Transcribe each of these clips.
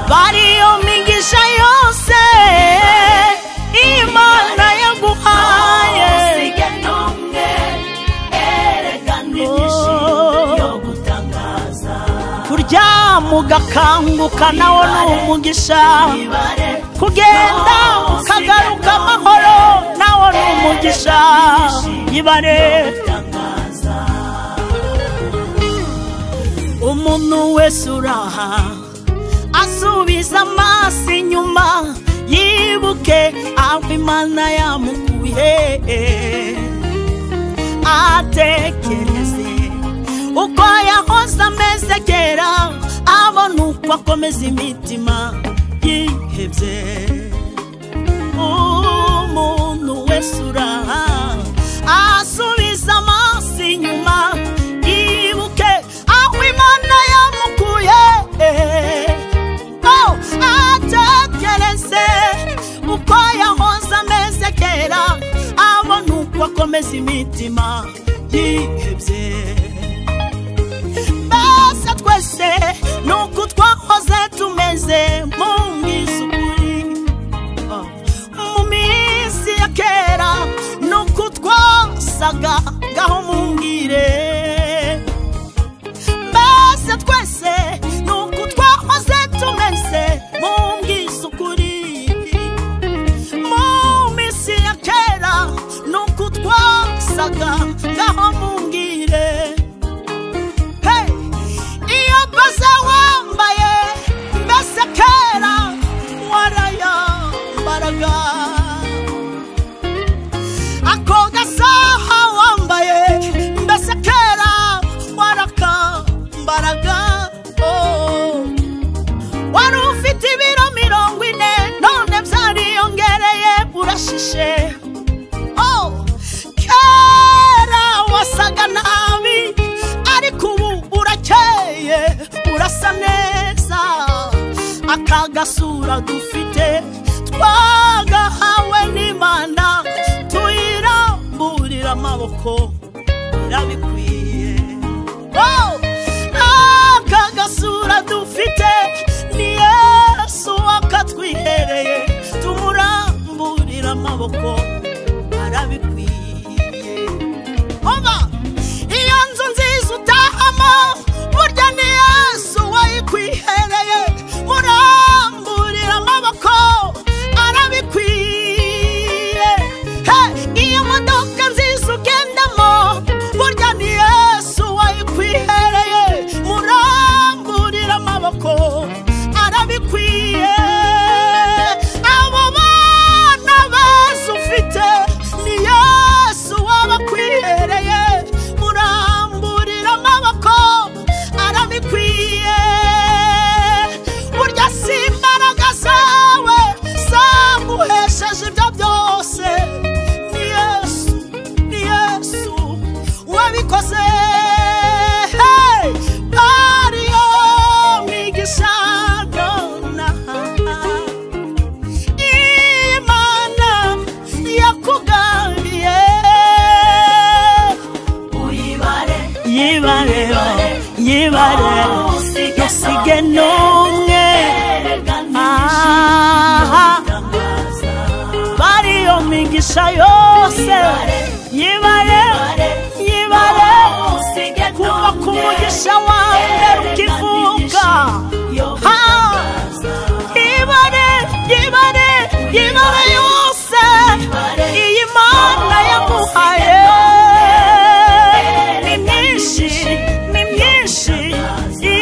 bari iyo migisha yose imana yaguhaye usige n'umwe erekana ibyishimo byo gutangaza kuryama ugakanguka nawo ni umugisha ibare kugenda ukagaruka amahoro nawo ni umugisha ibare gutangaza umuntu wese uraha asubiza amaso inyuma yibuke aho imana yamukuye atekereze uko yahoze ameze kera abona uko akomeza imitima yihebye umuntu wese uraha asubiza amaso inyuma yibuke aho imana yamukuye Oh, atekereze uko yahoze ameze kera abona uko akomeza imitima yihebye mbese twese ni uko twahoze tumeze mu bwisukuri mu minsi ya kera ni uko twasaga ngaho mumbwire mbese twese ni uko twahoze tumeze mumbwize ukuri mu minsi ya kera ni uko twasaga ngaho mumbwire Hey! iyo mbaza wambaye mbese kera warayambaraga ako gasaha wambaye mbese kera warakambaraga oh. wari ufite ibiro mirongo ine none byariyongereye urashishe Oh, kera wasaga nabi ariko ubu urakeye urasa neza aka gasura dufite twagahawe n'imana tuyiramburira amaboko birabikwiye Oh, aka gasura dufite ni yesu wakatwihereye tumuramburira amaboko arabikwiye oba iyo nzu nziza utahamo burya ni yesu wayikwihereye muramburira amaboko arabikwiye He, iyo modoka nziza ugendamo burya ni yesu wayikwihereye muramburira amaboko arabikwiye abo bana bazi ufite ni yesu wabakwihereye muramburira amaboko arabikwiye burya si imbaraga zawe zaguhesheje ibyo byose ni yesu ni yesu wabikoze Hey! bariyo mwigisha nonaha imana yakugariye uyibare yibare yibare usige n'umwe erekana aha gutangaza bari iyo migisha yose yibare yibare usige kuva ku n'umwe mugisha wa mbere ukivuga yo ha gutangaza yibare yibare yibare yose iyi mana yamuhaye ni myinshi ni myinshi I-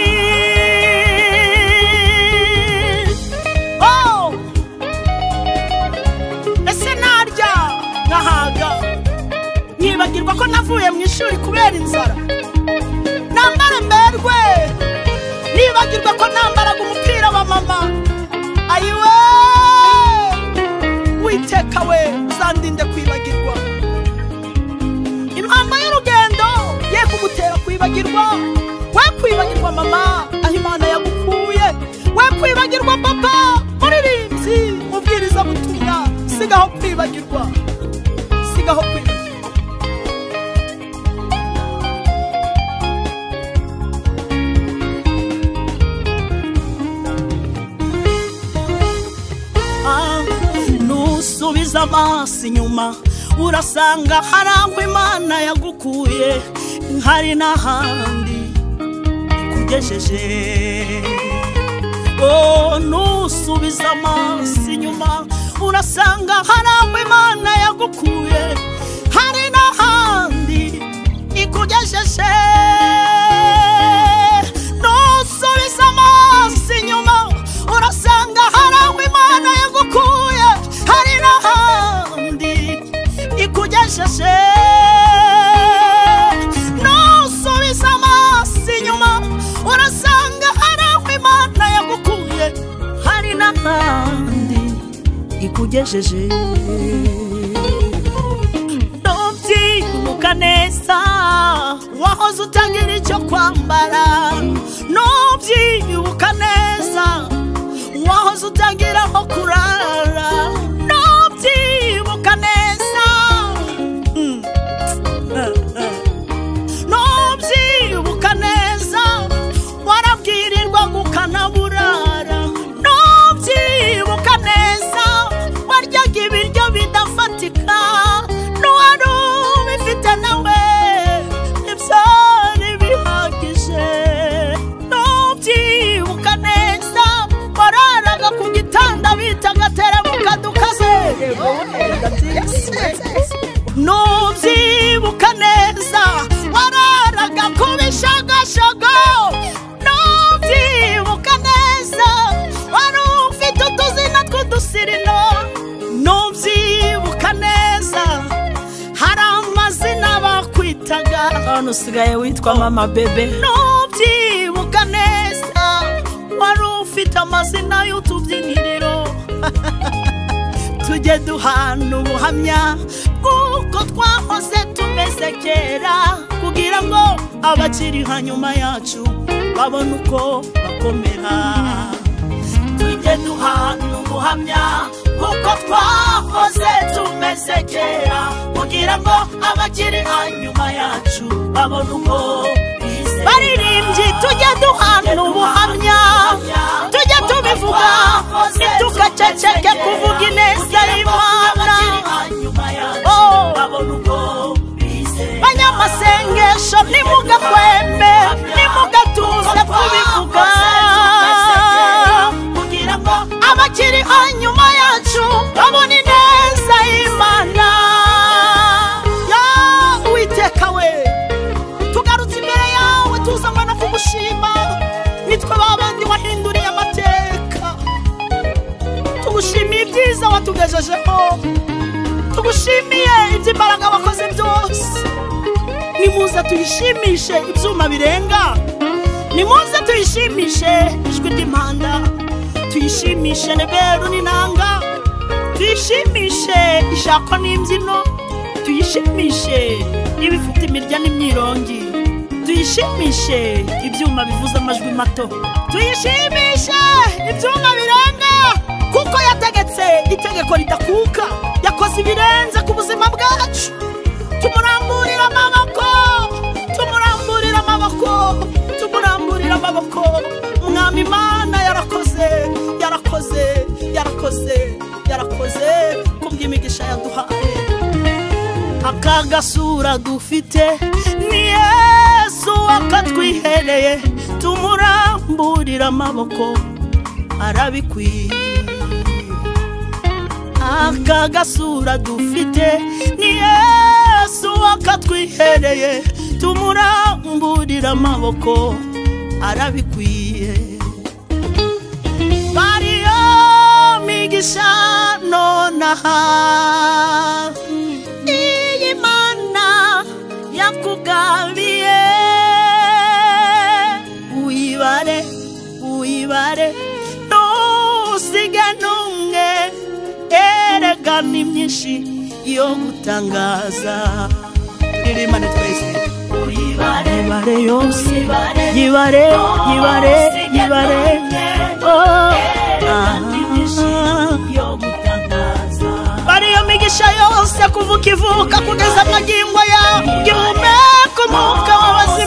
Oh! ese narya nkahaga nkibagirwa ko navuye mu ishuri kubera inzara nambara mberwe nibagirwa ko nambaraga umupira wa mama ayiwe witeka we uzandinde kwibagirwa impamba y'urugendo ye kugutera kwibagirwa we kwibagirwa mama aho imana yagukuye we kwibagirwa papa muririmbyi mubwiriza butumwa sigaho kwibagirwa sigaho kwibagirwa usubiza amaso inyuma urasanga hari aho imana yagukuye hari n'ahandi ikugejeje Oh, nusubiza amaso inyuma urasanga hari aho imana yagukuye hari n'ahandi ikugejeje nusubiza amaso inyuma urasanga hari aho imana yagukuye hari n'ahandi ikugejeje nusubiza amaso inyuma urasanga hari aho imana yagukuye hari n'ahandi ikugejeje nubyibuka neza wahoze utagira icyo kwambara nubyibuka neza wahoze utagira aho kurara nubyibuka neza Mm. nubyibuka neza warabwirirwa ukanaburara nubyibuka neza waryaga ibiryo bidafatika n'uwari ubifite nawe ibyari bihagije nubyibuka neza wararaga ku gitanda bitaga terebuka dukaze nubyibuka neza wararaga ku bishagashyaga nubyibuka neza wari ufite utuzina tw'udusirino nubyibuka neza hari amazina bakwitaga none usigaye witwa mama bebe nubyibuka neza wari ufite amazina y'utubyiniriro tujye duhana ubuhamya bw'uko twahoze tumeze kera kugira ngo abakiri hanyuma yacu babone uko bakomera tujye duhana ubuhamya bw'uko twahoze tumeze kera kugira ngo abakiri hanyuma yacu babone uko bizera. baririmbyi tujye duhana ubuhamya tujye tubivuga ntitukaceceke kuvuga ineza y'imana Oh. banyamasengesho nimugakwembe nimugatuze kubivuga abakiri hanyuma yacu babona ineza y'imana ya uwiteka we tugarutse imbere yawe tuzanywe no kugushima nitwe babandi wahinduriye amateka tugushimiye ibyiza watugejejeho tugushimiye iby'imbaraga wakoze byose nimuze tuyishimishe ibyuma birenga nimuze tuyishimishe ijwi ry'impanda tuyishimishe neberu n'inanga tuyishimishe ishako n'imbyino tuyishimishe ibifite imirya n'imyirongi tuyishimishe ibyuma bivuze amajwi mato tuyishimishe ibyuma birenga kuko yategetse itegeko ridakuka yakoze ibirenze ku buzima bwacu tumuramburira amaboko tumuramburira amaboko tumuramburira amaboko mwami imana yarakoze yarakoze yarakoze yarakoze kubw'imigisha yaduhaye aka gasura dufite ni yesu wakatwihereye tumuramburira amaboko arabikwiye aka gasura dufite ni yesu wakatwihereye tumuramburira amaboko arabikwiye bariyo migisha nonaha iyi mana yakugabiye uyibare uyibare ntusige n'umwe erega ni myinshi yo gutangaza irimane twese yibare yose yibare yibare yibare oh, ah. ariyo migisha yose kuva ukivuka kugeza magingo yawe ngihumeka umwuka w'abazima